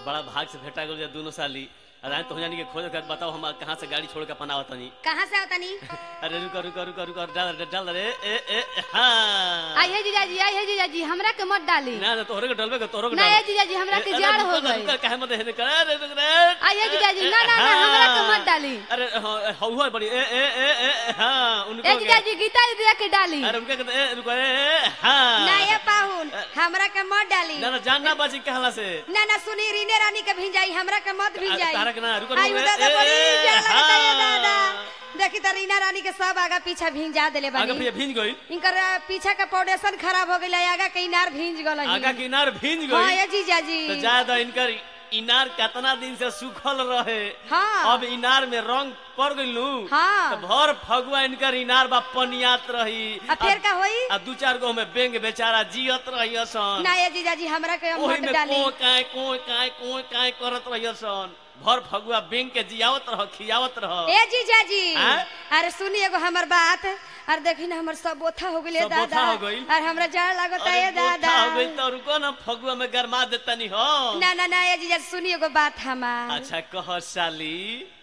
बड़ा भाग से भेटा गल दोनों साली अरे तो जानी के खोज कर बताओ हम कहाँ से गाड़ी छोड़ के अपन आवत तनी कहाँ से आवतनी अरे रुको रुको रुको रुको डाल डाल रे ए ए हाँ आई है जीजाजी आई है जीजाजी हमरा के मत डाली ना ना तोहरे के डलबे के तोहरे के ना डाल ये जीजाजी हमरा के अरे जाड़ रुको हो ना, गई रुको, काहे मत हेने कर अरे रुक रे आई है जीजाजी ना ना ना हमरा के मत डाली अरे हौवा बड़ी ए ए ए ए हां उनको ए के- जीजाजी गीता दीदी के डाली अरे उनके के- ए रुको ए ए हां ना ये पाहुन हमरा के मत डाली ना ना जान ना बाजी कहला से ना ना सुनी रीने रानी के भिंजाई हमरा के मत भिंजाई तारा के ना, रुको, रुको, आई ए, दादा ए, बड़ी ए, प्यार लगता है हाँ। दादा देखी त रीना रानी के सब आगा पीछा भिंजा देले आगे बानी फिर भींज गई इनकर अ, पीछा का फाउंडेशन खराब हो गइल आगा के इनार भिंज गल आगा किनार भींज हां गई ये जीजाजी तो ज्यादा इनकर इनार कितना दिन से सूखल रहे हाँ। अब इनार में रंग पड़ गइलू हाँ। तो भर फगुआ इनकर इनार बा पनियात रही आ फिर का होई आ दू चार गो में बेंग बेचारा जियत रही सन ना ये जीजाजी हमरा के ओही मत में डाली को काय को काय को काय करत रही सन भर फगुआ बेंग के जियावत रह खियावत रह ए जीजाजी हाँ? अरे सुनी एगो हमर बात अरे देखी ना हमर सब बोथा हो गइले सब बोथा दादा हो गइल? और हमरा जाड़ लागता अरे है बोथा दादा हो गई तो रुको ना फगुआ में गरमा देतनी हो ना ना ना ये जीजाजी सुनी एगो बात हमार अच्छा कह साली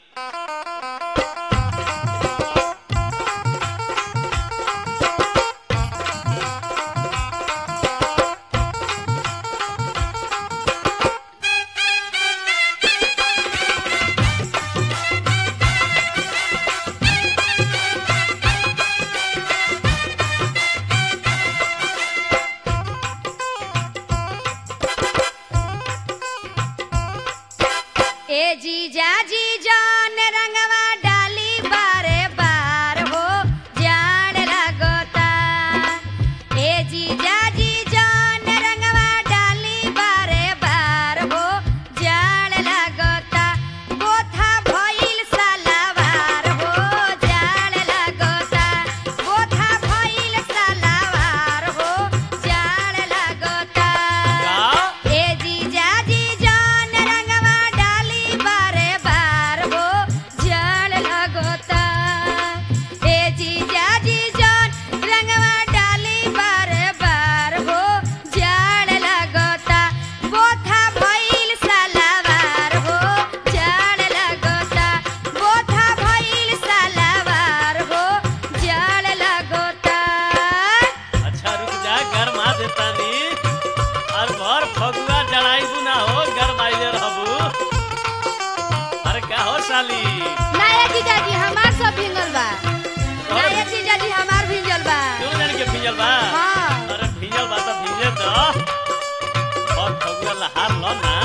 ए जीजा जी जान रंगवा डाली बारे बार हो जान लगता ए जीजा जी जान रंगवा डाली बारे बार हो जान लगता गोथा भइल सलावार हो जान लगता गोथा भइल सलावार हो जान लगता का ए जीजा जी जान रंगवा डाली बारे बार हो जल लगता ए जीजा जी जान रंगवा डाली बारे बार हो जल लगता बोथा भइल सलावार हो जल लगता बोथा भइल सलावार हो जल लगता अच्छा रुक जा गरमा देतानी और भर फगुआ जड़ाई ना हो गरमाइले रहबू अरे का हो साली ना ये जीजाजी हमार सब भिंगल बा ना ये जीजा जी हमार भिंजल बा क्यों जान के भिजल बा हाँ। अरे भिजल बा तो भिजे तो और फगुआ लहार लो ना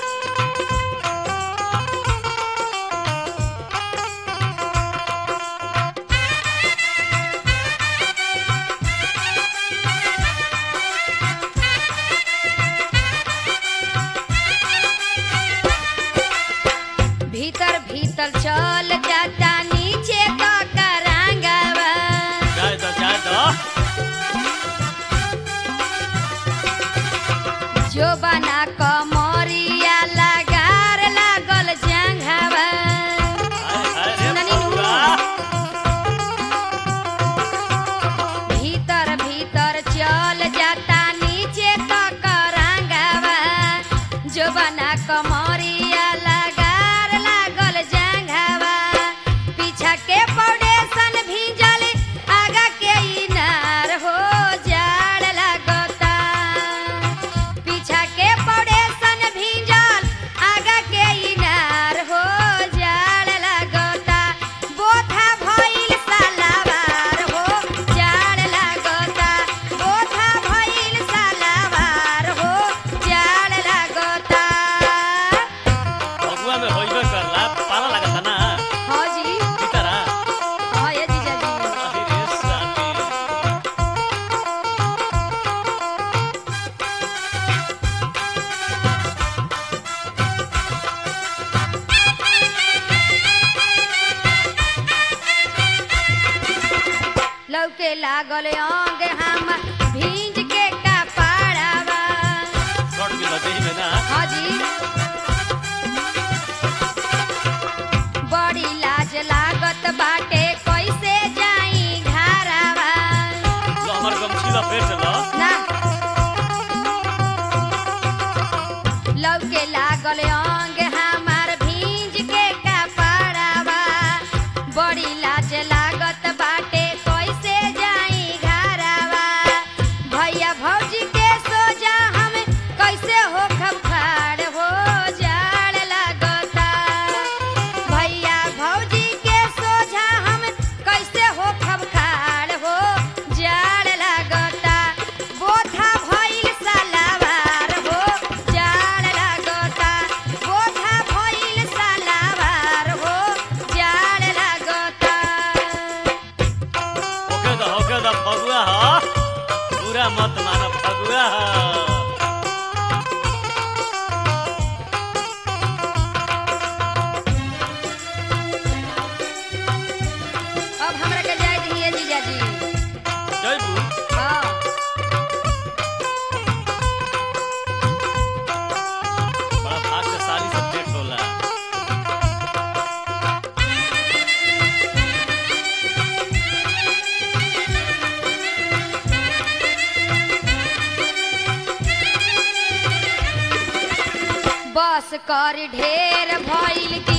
भीतर भीतर चल जाता नीचे का करांगवा जाए दो जाए दो जो बना कमरिया लगार लागल जंघवा हाय हाय रे सुननी नु। फगुआ भीतर भीतर चल जाता नीचे का करांगवा जो बना कमरिया लगार लागल जंघवा पीछा के फाउंडेशन भीजल आगा के इनार हो जाड़ लगता पीछा के फाउंडेशन भीजल आगा के इनार हो जाड़ लगता बोथा भइल सलावार हो जाड़ लगता बोथा भइल सलावार हो जाड़ लगता फगुआ में होइबे करला पाला लगता ना हाँ जी भीतरा हाँ ये जीजा जी अरे रे साली लौके लागल अंग हम भींज के कपड़ावा शॉर्ट भी लगे में ना हाँ जी बड़ी लाज लागत बाटे कैसे जाई घरावा लो हमर गमछी ला फेर चलो ना लौके लागल तस्कर ढेर भइल की